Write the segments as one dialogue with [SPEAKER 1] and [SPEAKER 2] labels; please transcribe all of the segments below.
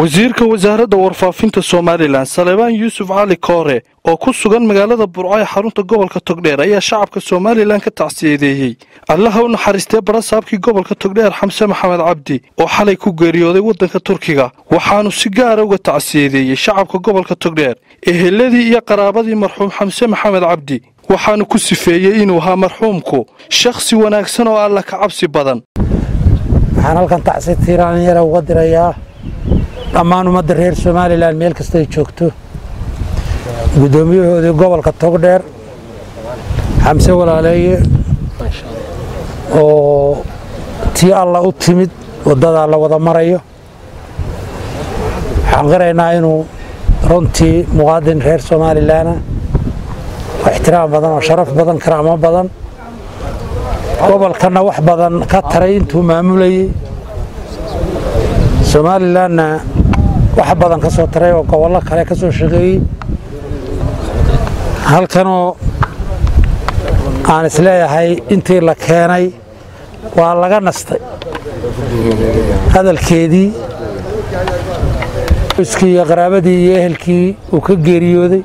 [SPEAKER 1] wasiirka wasaaradda warfaafinta somalilan salebaan yuusuf cali koore oo ku sugan magaalada burco ee xarunta gobolka togdheer ayaa shacabka somalilan ka tacsiyadeeyey allaha u naxariistee barasaabkii gobolka togdheer xamse maxamed cabdi oo xalay ku geeriyooday waddanka turkiga waxaanu si gaara uga tacsiyadeeyey shacabka gobolka togdheer eheladii iyo qaraabadii marxuum xamse maxamed cabdi waxaanu ku sifeeyey inuu ahaa marxuumku shakhsi wanaagsan oo alla ka cabsi badan
[SPEAKER 2] waxaan halkan tacsi tiiraanyara uga dirayaa dhammaan ummadda reer somalilan meel kasta ay joogto guddoomiyahoodii gobolka togdheer xamse walaaleeye oo tii alla u timid waddadaa la wada marayo waxaan qiraynaa inuu runtii muqaadin reer somalilanah oo ixtiraam badan oo sharaf badan karaamo badan gobolkanna wax badan ka taray intuu maamulayey somalilanna wax badan ka soo taray oo gobollo kale ka soo shaqeeyey halkanoo aan isleeyahay intii la keenay waa laga nastay hadalkeedii iskii iyo qaraabadii iyo ehelkii uu ka geeriyooday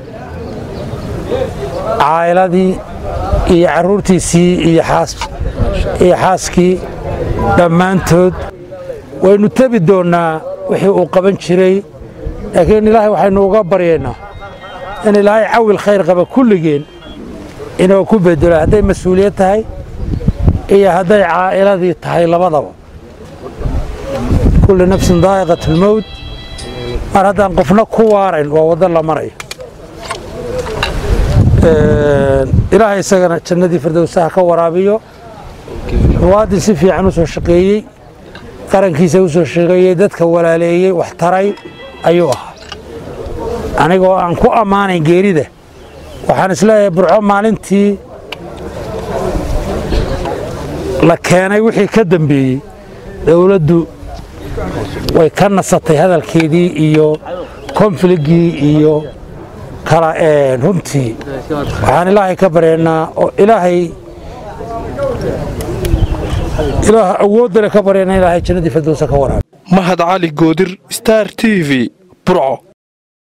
[SPEAKER 2] caa'iladii iyo carruurtiisii iyo xaaskii dhammaantood waynu tebi doonnaa wixii uu qaban jiray laakiin ilaahay waxaynu uga baryaynaa in ilaahay cawil khayr qaba kulligeen inuu ku bedelo hadday mas-uuliyad tahay iyo hadday caa'iladii tahay labadaba kulli nafsin daa'iqat ulmowt mar haddaan qofna ku waarayn waa waddo la marayo ilaahay isagana jannadii firdowsaha ka waraabiyo muwaadin si fiican u soo shaqeeyey qarankiisa u soo shaqeeyey dadka walaaleeyey wax taray ayuu ahaa anigoo aan ku ammaanayn geerida waxaan isleeyahay burco maalintii la keenay wixii ka dambeeyey dowladdu way ka nasatay hadalkeedii iyo konfligii iyo kala runtii waxaan ilaahay ka baryaynaa oo ilaahay ilaah awooddale ka baryaynaa ilaahay jannadii firdowsa ka waraabi
[SPEAKER 1] mahad cali goodir star t v burco